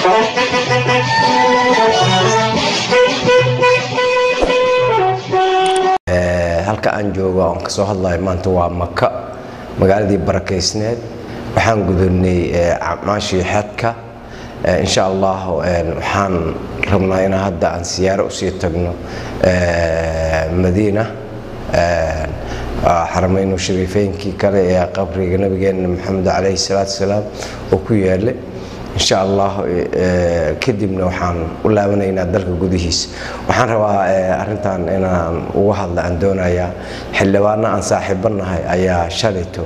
halka aan joogo aan kasoo hadlayo maanta waa maka magaaladii barakaysneed waxaan gudubnay acmaashii xadka insha allah waxaan rabnaa inaa hadda aan siyaaro usii tagno madiina xaramaynu shariifeynkii kale ee qabriga nabigeena maxamed calayhi salaatu wasalaam oo ku yaallay insha allah kadibna waxaan u laabanaynaa dalka gudihiisa waxaan rabaa arintan inaan uga hadla aan doonayaa xildhibaano aan saaxiibo nahay ayaa shalayto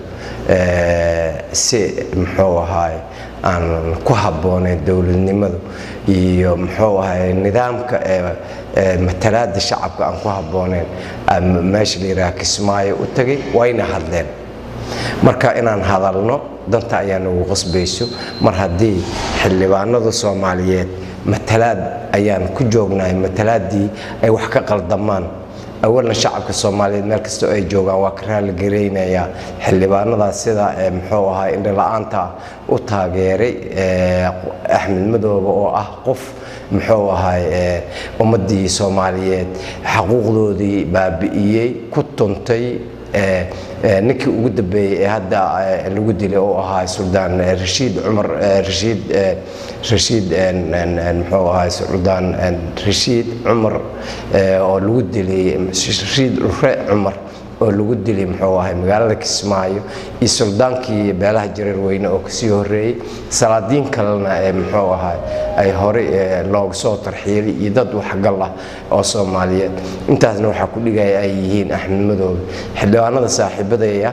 si muxuu ahaay aan ku habbooneyn dowladnimadu iyo muxuu ahaay nidaamka matalaada shacabka aan ku habbooneyn meesha la yidhaha kismaayo u tagay wayna hadleen marka inaan hadalno danta ayaa nagu qasbayso mar haddii xildhibaanada soomaaliyeed matalaad ayaan ku joognahay matalaaddii ay wax ka qaldamaan awalna shacabka soomaaliyeed meel kastoo ay joogaan waa ka raalligaraynayaa xildhibaanadaas sida muxuu ahaa indhala-aanta u taageeray axmed madoobe oo ah qof muxuu ahay ummaddii soomaaliyeed xaquuqdoodii baabi'iyey ku tuntay ninkii ugu dambeeyey ee hadda lagu dilay oo ahaa suldaan rashiid cumar rashiid rashiid muxuu ahaa suldaan rashiid cumar oo lagu dilay rashiid ure cumar oo lagu dilay muxuu ahay magaalada kismaayo iyo suldaankii beelaha jareer weyne oo kasii horeeyey salaadiin kalena ee muxuu ahay ay horey looga soo tarxiilay iyo dad waxgal ah oo soomaaliyeed intaasna waxaa ku dhigaya ay yihiin axmed madoobe xildhibaanada saaxiibadaya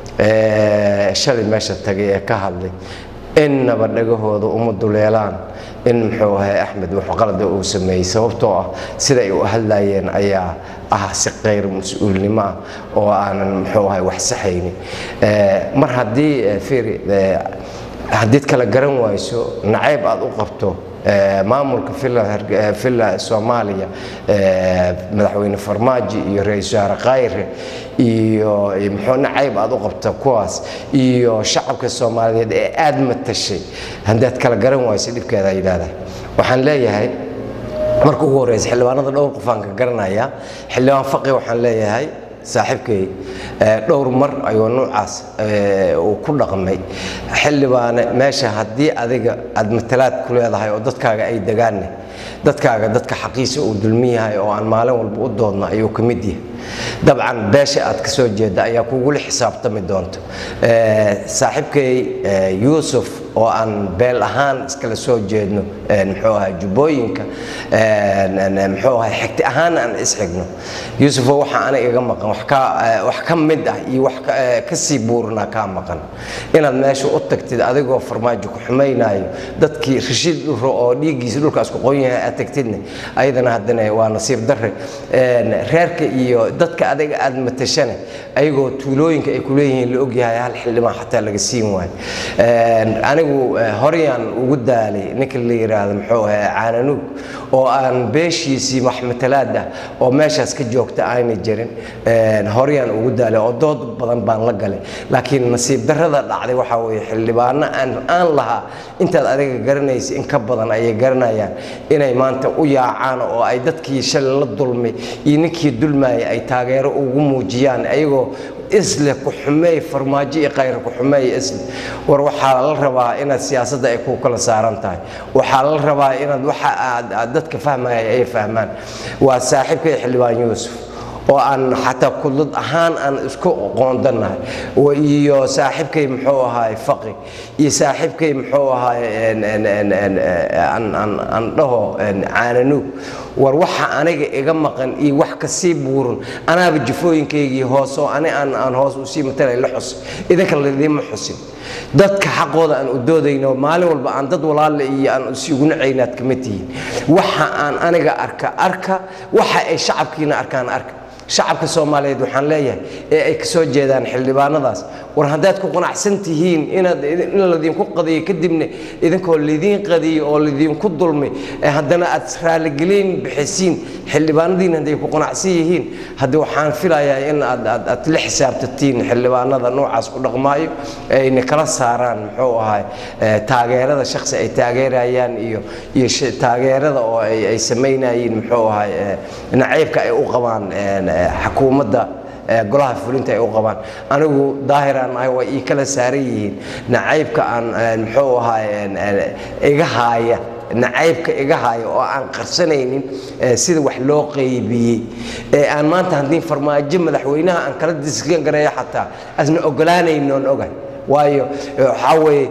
shalay meesha tagay ee ka hadlay innaba dhagahooda uma duleelaan in muxuu ahay axmed waxqalada uu sameeyey sababtoo ah sida ay u hadlayeen ayaa ah si kayr mas-uulnimo ah oo aanan muxuu ahay wax saxaynin mar haddii fiiri haddiid kala garan wayso nacayb aad u qabto maamulka villa soomaaliya madaxweyne farmaajo iyo ra-iisul wasaare khayre iyo muxuu nacayb aad u qabta kuwaas iyo shacabka soomaaliyeed ee aad matashay haddaad kala garan wayso dhibkeeda yidhahda waxaan leeyahay marka ugu horeysa xildhibaanada dhowr qofaan ka garanaya xildhibaan faqi waxaan leeyahay saaxiibkay dhowr mar ayuu nuucaas uu ku dhaqmay xildhibaane meesha haddii adiga aad matalaad ku leedahay oo dadkaaga ay degaanne dadkaaga dadka xaqiisa uu dulmi yahay oo aan maalin walba u doodno ayuu ka mid yahay dabcan beesha aad ka soo jeedda ayaa kugula xisaabtami doonto saaxiibkay yuusuf oo aan beel ahaan iskala soo jeedno muxuu ahay jubbooyinka muxuu ahay xigti ahaan aan isxigno yuusufoo waxa aniga iga maqan wax ka wax ka mid ah iyo wax ka sii buurinaa kaa maqan inaad meesha u tagtid adigoo farmaajo ku xumaynaayo dadkii rashiid dhuro oo dhiiggiisa dhulkaas ku qoon yahay aad tagtidne ayadana haddana waa nasiib darre reerka iyo dadka adiga aad matashane ayagoo tuulooyinka ay kuleeyihiin la ogyahay hal xildhibaan xataa laga siin waayo anigu horyaan ugu daalay ninka la yidhaahdo muxuu ahay caananuug oo aan beeshiisii maxmatalaad ah oo meeshaas ka joogta aanay jirin horyaan ugu daalay oo dood badan baan la galay laakiin nasiib darrada dhacday waxaa weeye xildhibaano aan aan lahaa intaad adiga garanaysa in ka badan ayay garanayaan inay maanta u yaacaan oo ay dadkii shalay la dulmay iyo ninkii dulmaayay ay taageero ugu muujiyaan ayagoo isle ku xumeey farmaajo iyo khayr ku xumeey isle war waxaa la rabaa inaad siyaasadda ay ku kala saaran tahay waxaa la rabaa inaad waxa aad dadka fahmaya ay fahmaan waa saaxiibkay xildhibaan yuusuf oo aan xataa kudlad ahaan aan isku qoondannahay iyo saaxiibkay muxuu ahaay faqi iyo saaxiibkay muxuu ahaay aan dhaho caananuug war waxa aniga iga maqan iyo wax kasii buuran anaaba jafooyinkaygii hoos oo ani aan hoos usii matalay la xus idinka ladiima xusin dadka xaqooda aan u doodayno maalin walba aan dad walaalle iyo aan isugu nacaynaad kama tihiin waxa aan aniga arka arka waxa ay shacabkiina arkaan arka shacabka soomaaliyeed waxaan leeyahay ee ay ka soo jeedaan xildhibaanadaas war haddaad ku qanacsan tihiin inaad in laydinku qadiyo kadibna idinkoo laydiin qadiyo oo laydinku dulmay ee haddana aad raaligelin bixisiin xildhibaanadiin hadday ku qanacsan yihiin haddi waxaan filayaa in aad aad aad la xisaabtatiin xildhibaanada noocaas ku dhaqmaayo ayna kala saaraan muxuu ahay taageerada shaksi ay taageerayaan iyo iyo taageerada oo ay ay samaynayeen muxuu ahay nacaybka ay u qabaan xukuumadda golaha fulinta ay u qabaan anigu daahiraan ahay waa ii kala saaran yihiin nacaybka aan muxuu ahay iga haaya nacaybka iga haaya oo aan qarsanaynin sida wax loo qaybiyey ee aan maanta haddii farmaajo madaxweynaha aan kala diskan gareeyo xataa asna ogolaanaynoon ogahay waayo waxaa weeye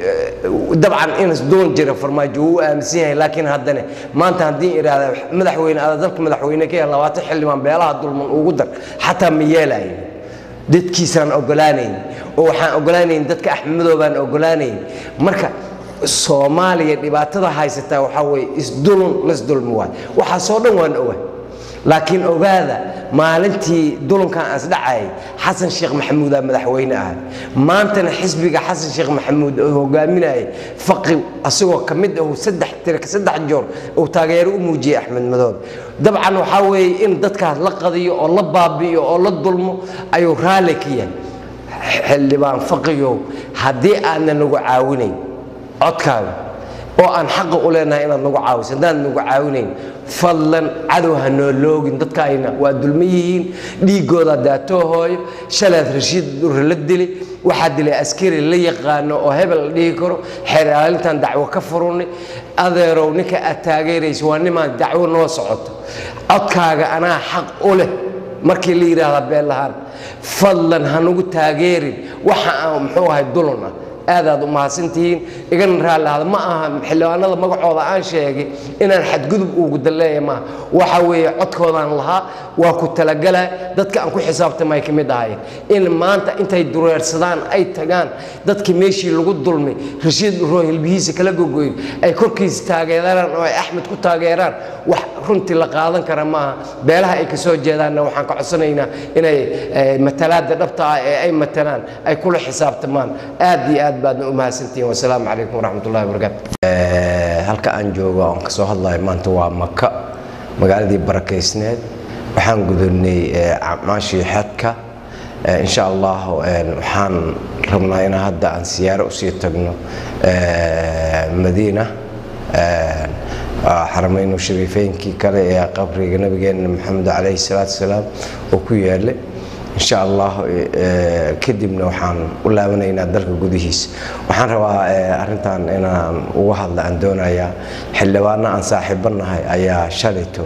dabcan inas doon jira farmaajo wuu aaminsan yahay laakiin haddana maanta haddii idhaahda madaxweyne ada dalka madaxweyne ka yahay labaatan xildhibaan beelaha dulman ugu dar xataa ma yeelayn dadkiisaan ogolaanayn oo waxaan ogolaanayn dadka axmedoobaan ogolaanayn marka soomaaliya dhibaatada haysataa waxaa weeye isdulun lasdulmi waay waxaasoo dhan waan oga laakiin ogaada maalintii dulunkan asdhacayay xasan sheekh maxamuudaa madaxweyne ahay maantana xisbiga xasan sheekh maxamuud oo hogaaminayay faqi asagoo ka mid ahu saddex tirka saddex joor uu taageero u muujiyey axmed madoobe dabcan waxaa weeye in dadkaas la qadiyo oo la baabi'iyo oo la dulmo ayuu raalli ka yahay xildhibaan faqiyow haddii aadna nagu caawinayn codkaaga oo aan xaqa u leenahay inaad nagu caawiso haddaan nagu caawinayn fadlan cadow ha noo loogin dadkaayna waa dulma yihiin dhiiggooda daatoo hooyo shalaad rashiid durre la dili waxaa dilay askari la yaqaano oo hebel la dhihi karo xeer ilaalintan dacwo ka furunay adeerow ninka aad taageerayso waa nimaan dacwo noo socoto codkaaga anaa xaq u leh markii la yidhaahdaa been lahaan fadlan ha nagu taageerin waxa aan muxuu ahay dulun ah aadaad u mahadsantihiin igana raallahada ma aha xildhibaanada magacooda aan sheegay inaan xadgudub ugu dalleeya maaha waxa weeye codkoodaan lahaa waa ku talagalaa dadka aan ku xisaabtamay ka mid ahayen in maanta intay dureersadaan ay tagaan dadkii meeshii lagu dulmay rashiid uroo hilbihiisa kala gogoyn ay korkiisa taageeraan oo ay axmed ku taageeraan wax runtii la qaadan kara maaha beelaha ay ka soo jeedaanna waxaan ka codsanaynaa inay matalaada dhabta ah ee ay matalaan ay kula xisaabtamaan aad iyo aad baadna u mahadsantihiin wasalaamu calaykum waraxmat ullahi wabarakaatu halka aan joogo aan kasoo hadlayo maanta waa maka magaaladii barakaysneed waxaan gudubnay acmaashii xadka insha allah waxaan rabnaa inaan hadda aan siyaaro usii tagno madiina xaramaynu shariifeynkii kale ee qabriga nabigeena maxamed calayhi salaatu wasalaam oo ku yaallay insha allah kadibna waxaan u laabanaynaa dalka gudihiisa waxaan rabaa arintan inaan uga hadla aan doonayaa xildhibaano aan saaxiibanahay ayaa shalayto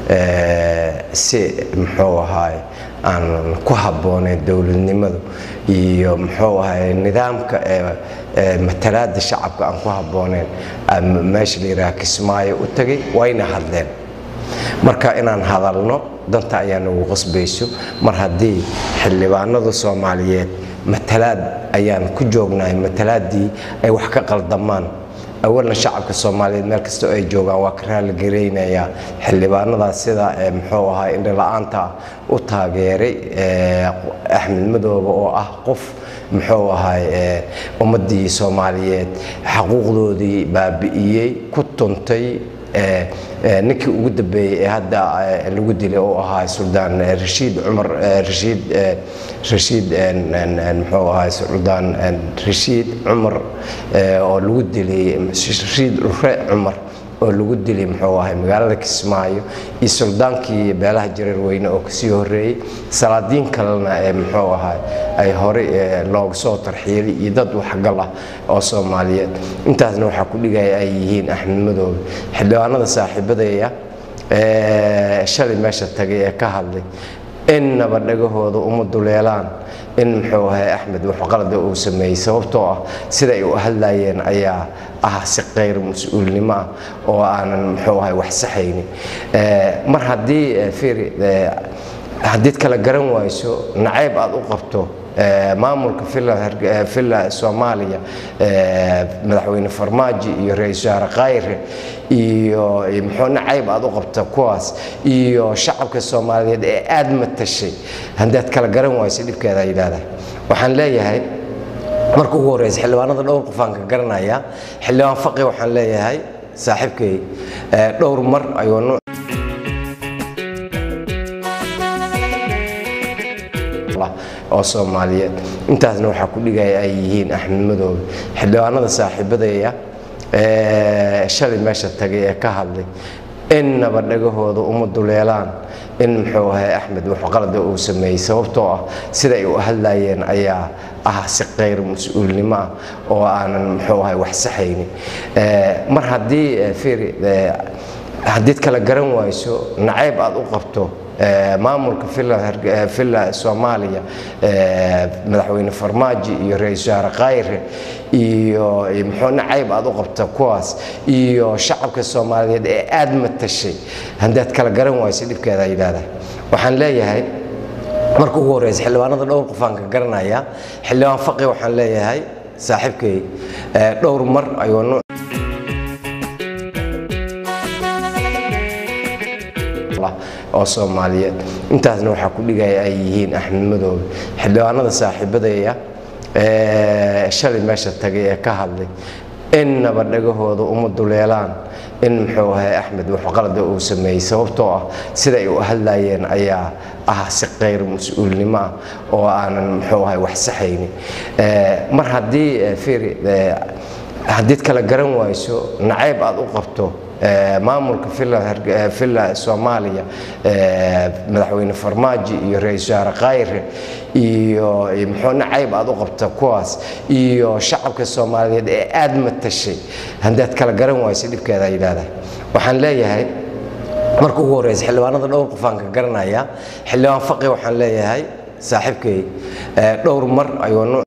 si muxuu ahaay aan ku habbooneyn dowladnimadu iyo muxuu ahay nidaamka matalaada shacabka aan ku habbooneyn meesha la yidhaha kismaayo u tagay wayna hadleen marka inaan hadalno danta ayaa nagu qasbayso mar haddii xildhibaanada soomaaliyeed matalaad ayaan ku joognahay matalaaddii ay wax ka qaldamaan awalna shacabka soomaaliyeed meel kastoo ay joogaan waa ka raalligaraynayaa xildhibaanadaas sida muxuu ahaa indhala-aanta u taageeray axmed madoobe oo ah qof muxuu ahay ummaddii soomaaliyeed xaquuqdoodii baabi'iyey ku tuntay ninkii ugu dambeeyey ee hadda lagu dilay oo ahaa suldaan rashiid cumar rashiid rashiid muxuu ahaa suldaan rashiid cumar oo lagu dilay rashiid ure cumar oo lagu dilay muxuu ahay magaalada kismaayo iyo suldaankii beelaha jareer weyne oo kasii horeeyey salaadiin kalena ee muxuu ahay ay horey looga soo tarxiilay iyo dad waxgal ah oo soomaaliyeed intaasna waxaa ku dhigaya ay yihiin axmed madoobe xildhibaanada saaxiibadaya shalay meesha tagay ee ka hadlay innaba dhagahooda uma duleelaan in muxuu ahay axmed waxqalada uu sameeyey sababtoo ah sida ay u hadlayeen ayaa ah si kayr mas-uulnimo ah oo aanan muxuu ahay wax saxaynin mar haddii fiiri haddiid kala garan wayso nacayb aad u qabto maamulka villa soomaaliya madaxweyne farmaajo iyo ra-iisul wasaare khayre iyo muxuu nacayb aad u qabta kuwaas iyo shacabka soomaaliyeed ee aad matashay haddaad kala garan wayso dhibkeeda yidhaahdaa waxaan leeyahay marka ugu horreysa xildhibaanada dhowr qofaan ka garanaya xildhibaan faqi waxaan leeyahay saaxiibkay dhowr mar ayuu oo soomaaliyeed intaasna waxaa ku dhigaya ay yihiin axmed madoobe xildhibaanada saaxiibadaya shalay meesha tagay ee ka hadlay innaba dhagahooda uma duleelaan in muxuu ahay axmed waxqalada uu sameeyey sababtoo ah sida ay u hadlayeen ayaa ah si qayr mas-uulnimo ah oo aanan muxuu ahay wax saxaynin mar haddii fiiri haddiid kala garan wayso nacayb aad u qabto maamulka villa soomaaliya madaxweyne farmaajo iyo ra-iisul wasaare khayre iyo muxuu nacayb aad u qabta kuwaas iyo shacabka soomaaliyeed ee aad matashay haddaad kala garan wayso dhibkeeda yidhaahdaa waxaan leeyahay marka ugu horreysa xildhibaanada dhowr qofaan ka garanaya xildhibaan faqi waxaan leeyahay saaxiibkay dhowr mar ayuu oo soomaaliyeed intaasna waxaa ku dhigaya ay yihiin axmed madoobe xildhibaanada saaxiibadaya shalay meesha tagay ee ka hadlay innaba dhagahooda uma duleelaan in muxuu ahay axmed waxqalada uu sameeyey sababtoo ah sida ay u hadlayeen ayaa ah si qayr mas-uulnimo ah oo aanan muxuu ahay wax saxaynin mar haddii fiiri haddiid kala garan wayso nacayb aad u qabto maamulka villa soomaaliya madaxweyne farmaajo iyo ra-iisul wasaare khayre iyo muxuu nacayb aad u qabta kuwaas iyo shacabka soomaaliyeed ee aad matashay haddaad kala garan wayso dhibkeeda yidhaahdaa waxaan leeyahay marka ugu horreysa xildhibaanada dhowr qofaan ka garanaya xildhibaan faqi waxaan leeyahay saaxiibkay dhowr mar ayuu